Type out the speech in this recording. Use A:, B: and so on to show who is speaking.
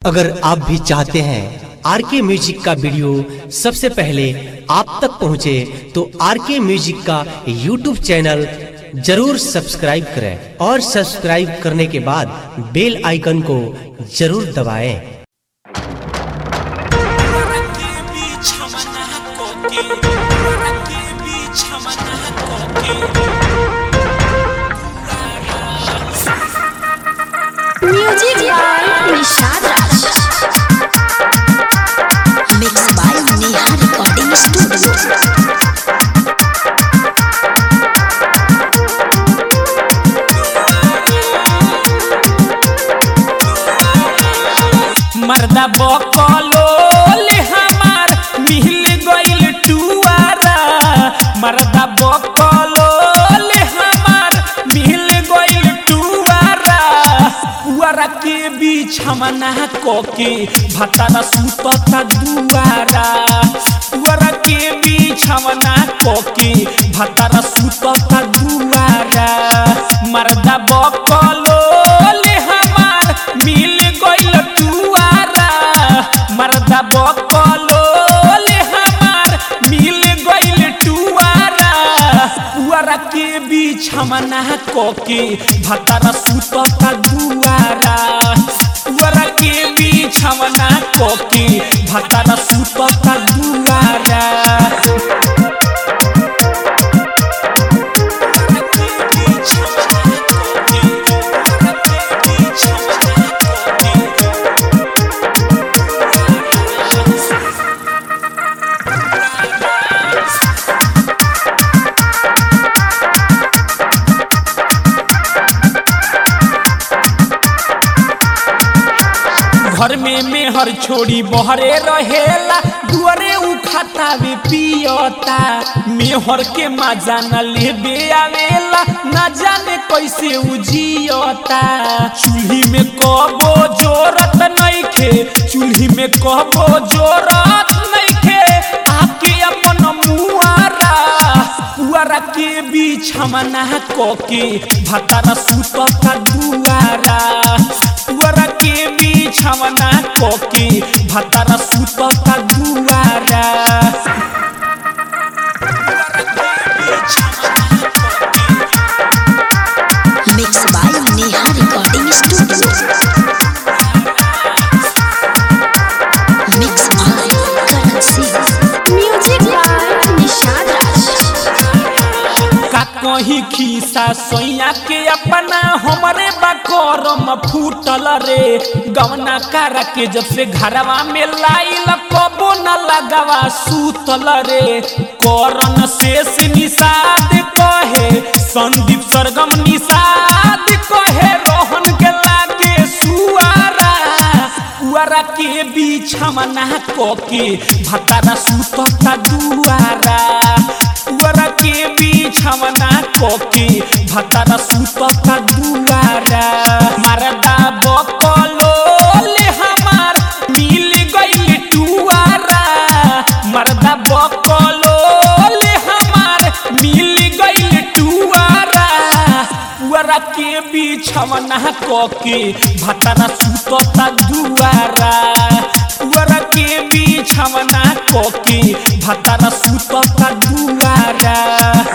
A: अगर आप भी चाहते हैं आर के म्यूजिक का वीडियो सबसे पहले आप तक पहुंचे तो आर के म्यूजिक का यूट्यूब चैनल जरूर सब्सक्राइब करें और सब्सक्राइब करने के बाद बेल आइकन को जरूर दबाएं।
B: के बीच हमना कोके के बीच हमना कोके
C: Music by Nishad Raj. Mixed by Neha Recording Studio.
B: मर्दा बकलो ले हमार मिल गइल टुआरा मर्दा बकलो ले हमार मिल गइल टुआरा पुआरा के बीच हमना कोके भतारा सुतता दुआरा पुआरा के बीच हमना कोके भतारा सुतता दुआरा मर्दा बकलो ले हमार मिल गइल टुआरा मर्दा बकलो ले हमार मिल गइल टुआरा पुआरा के बीच हमना कोके भतारा सुतता दुआरा पुआरा के बीच हमना कोके भतारा सुतता दुआरा घर में मेहर छोड़ी बहरे रहेला दुआरे उखातावे पियता मेहर के मजा न लेबे आवेला न जाने कैसे उजियता चूल्ही में कबो जोरत नइखे चूल्ही में कबो जोरत नइखे आके अपन मुआरा पुआरा के बीच हमना कोके भतारा सुतता दुआरा पुआरा के बीच हमना कोके भतारा सुतता दुआरा पुआरा के बीच हमना कोके
C: Mixed by Neha Recording Studio. Mixed by Karan Singh. Music by Nishad Raj.
B: का कहीं खीसा सोया के अपना हमरे बकरम फूटल रे गवना कारा के जब से घरवा में लाइल कबो न लगावा सूतल रे करन शेष निषाद कहे संदीप सरगम निषाद कहे रोहन के लागे सुआरा पुआरा के बीच हमना कोके भतारा सुतता दुआरा पुआरा के बीच हमना कोके भतारा सुतता दुआरा मरदा बकलो ले हमार मिल गइल टुआरा मरदा बकलो ले हमार मिल गइल टुआरा पुआरा के बीच हमना कोके भतारा सुतता दुआरा पुआरा के बीच हमना कोके भतारा सुतता दुआरा